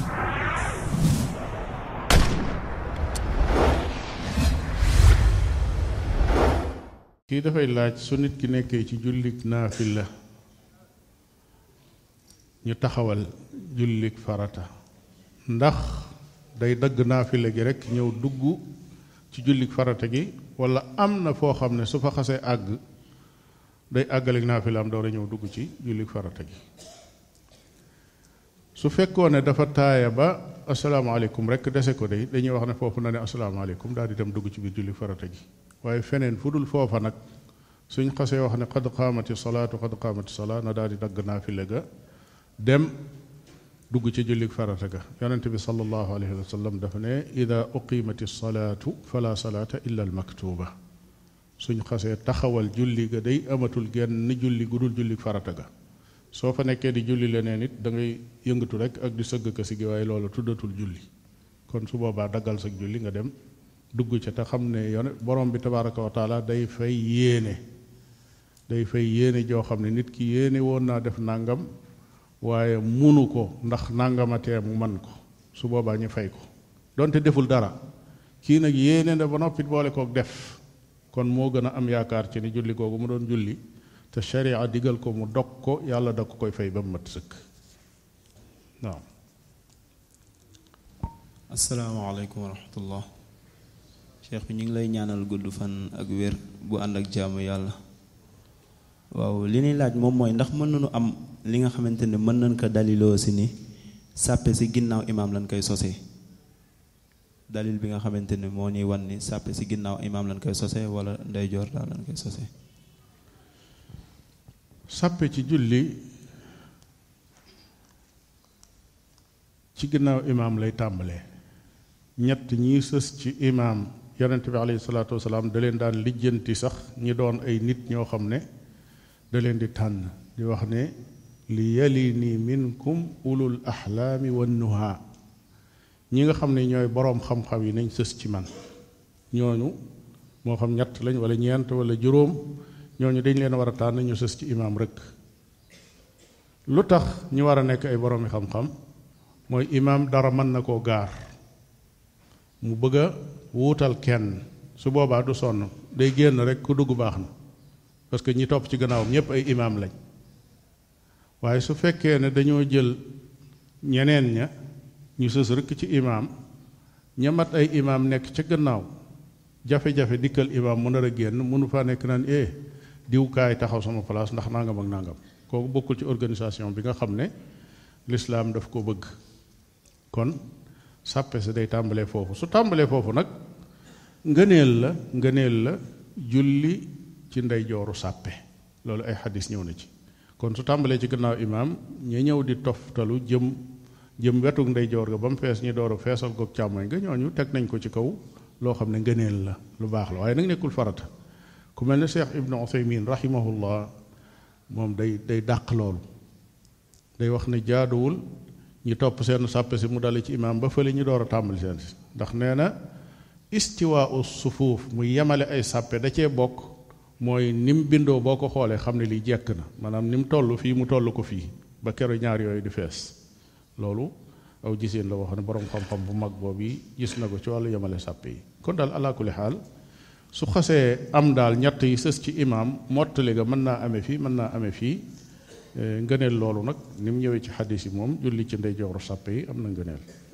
kii dafay laaj su nit ki nekkee ci jullik naafila ñu taxawal jullik farata ndax day dagg naafila gi rekk ñëw dugg ci jullik farata gi walla am na foo xam ne su fa xasee àgg day àggalik naafilaam door a ñëw dugg ci jullik farata gi su fekkoon ne dafa taaya ba asalaamaaleykum rekk dese ko day dañuy wax ne foofu na ne asalaamaaleykum daal di dem dugg ci biir jullik farata gi waaye feneen fu dul foofa nag suñ xasee wax ne qad qaamati salaatu qad qaamati salaa na daal di dagg naafila ga dem dugg ci jullik farata ga yonente bi sallallahu alayhi wa sallam dafa ne ida uqimati salaatu fala salaata illa almaktuba suñ xasee taxawal julli ga day amatul genn julli gu dul jullik farata ga soo fa nekkee di julli leneen it da ngay yëngatu rek ak di sëgg ka si gi waaye loolu tuddatul julli kon su boobaa daggal sa julli nga dem dugg ca te xam ne yone borom bi tabaraka wa taala day fay yéene day fay yéene joo xam ne nit ki yéene woon naa def nàngam waaye munu ko ndax nàngamatee mu man ko su boobaa ñu fay ko donte deful dara kii nag yéene na ba noppi boole kook def kon moo gën a am yaakaar ci ni julli googu mu doon julli te sharia digal ko mu dog ko yàlla da ko koy fay ba mu mat sëkk waaw asalaamaaleykum wa rahmatullah cheikh bi ñu ngi lay ñaanal gudd fan ak wér bu ànd ak jaamu yàlla waaw li ñuy laaj moom mooy ndax mën nañu am li nga xamante ne mën nañ ko daliloo si ni sàppe si ginnaaw imaam lañ koy sosee dalil bi nga xamante ne moo ñuy wan ni sàppe si ginnaaw imaam lañ koy sosee wala ndeyjoor daal lañ koy sosee sàppe ci julli ci ginnaaw imaam lay tàmbalee ñett ñii sës ci imaam yonente bi alayhi salaatu wasalaam da leen daan lijjanti sax ñi doon ay nit ñoo xam ne da leen di tànn di wax ne li yalini minkum ulul ahlaami wan nuha ñi nga xam ne ñooy boroom xam-xam yi nañ sës ci man ñooñu moo xam ñett lañ wala ñeent wala juróom ñooñu dañ leen war a tànn ñu sës ci imaam rek lu tax ñu war a nekk ay boroomi xam-xam mooy imaam dara mën na koo gaar mu bëgg a wuutal kenn su boobaa du sonn day génn rek ku dugg baax na parce que ñi topp ci gannaawam ñépp ay imaam lañ waaye su fekkee ne dañoo jël ñeneen ña ñu sës rek ci imaam ña mat ay imaam nekk ca gannaaw jafe-jafe dikkal imaam mu nar a génn mënu faa nekk naan eh diw kaay taxaw sama place ndax nangam ak nangam kooku bokkul ci organisation bi nga xam ne lislaam daf ko bëgg kon sàppe si day tàmbalee foofu su tàmbalee foofu nag ngëneel la ngëneel la julli ci ndeyjooru sàppe loolu ay xadis ñëw na ci kon su tàmbalee ci gannaaw imaam ñi ñëw di toftalu jëm jëm wetuk ndeyjoor ga ba mu fees ñi door a feesal goog càmmoñ nga ñooñu teg nañ ko ci kaw loo xam ne ngëneel la lu baax la waaye nag nekkul farata ku mel ne Cheikh Ibnu Uthaymin rahimahullah moom day day dàq loolu day wax ne jaaduwul ñu topp seen sàppe si mu dale ci imaam ba fële ñu door a tàmbali seen si ndax nee na istiwaa u sufuuf mu yemale ay sàppe da cee bokk mooy ni mu bindoo boo ko xoolee xam ne lii jekk na maanaam ni mu toll fii mu toll ko fii ba kero ñaar yooyu di fees loolu aw giseen la wax ne boroom xam-xam bu mag boobu yi gis na ko ci wàllu yemale sàppe yi kon daal alaa kulli xaal su xasee am daal ñett yi sës ci imaam mottali ga mën naa amee fii mën naa amee fii ngëneel loolu nag ni mu ñëwee ci xadis yi moom julli ci ndeyjooru sàppe yi am na ngëneel